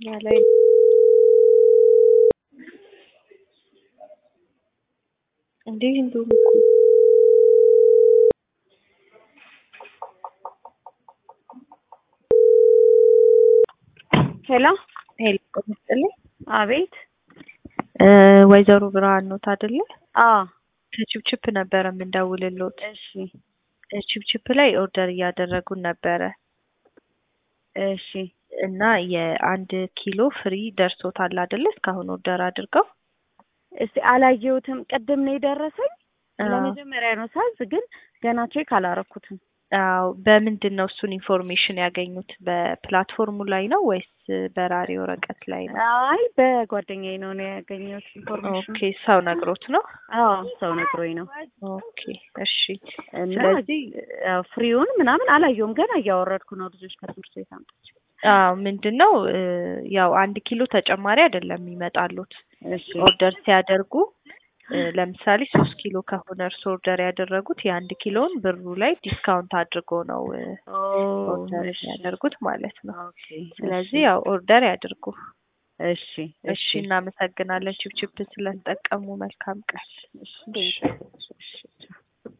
እኛ ላይ እንዴ እንደውም እኮ ሄሎ ሄሎ ቆምጥልኝ አቤት ወይዘሮ ብርሃን ኖት አይደለ? አዎ ከቺፕቺፕ ነበረ የምንደውልሎት። እሺ ቺፕቺፕ ላይ ኦርደር እያደረጉን ነበረ እሺ እና የአንድ ኪሎ ፍሪ ደርሶታል አይደለ? እስካሁን ኦርደር አድርገው እስቲ አላየሁትም ቅድም ነው የደረሰኝ አዎ። ለመጀመሪያ ነው ሳዝ ግን ገና ቼክ አላረኩትም አዎ በምንድን ነው እሱን ኢንፎርሜሽን ያገኙት? በፕላትፎርሙ ላይ ነው ወይስ በራሪ ወረቀት ላይ ነው? አይ በጓደኛዬ ነው ነው ያገኘሁት ኢንፎርሜሽን ኦኬ ሰው ነግሮት ነው? አዎ ሰው ነግሮኝ ነው ኦኬ እሺ። እና ስለዚህ ያው ፍሪውን ምናምን አላየሁም ገና እያወረድኩ ነው ልጆች ከትምህርት ቤት አምጥቼ አዎ ምንድን ነው እ ያው አንድ ኪሎ ተጨማሪ አይደለም የሚመጣሉት እሺ ኦርደር ሲያደርጉ እ ለምሳሌ ሶስት ኪሎ ከሆነ እርስ ኦርደር ያደረጉት የአንድ ኪሎን ብሩ ላይ ዲስካውንት አድርጎ ነው እ ኦርደር እሺ የሚያደርጉት ማለት ነው። ኦኬ ስለዚህ ያው ኦርደር ያድርጉ። እሺ እሺ እናመሰግናለን ቺፕቺፕ ስለተጠቀሙ። መልካም ቀን። እሺ እሺ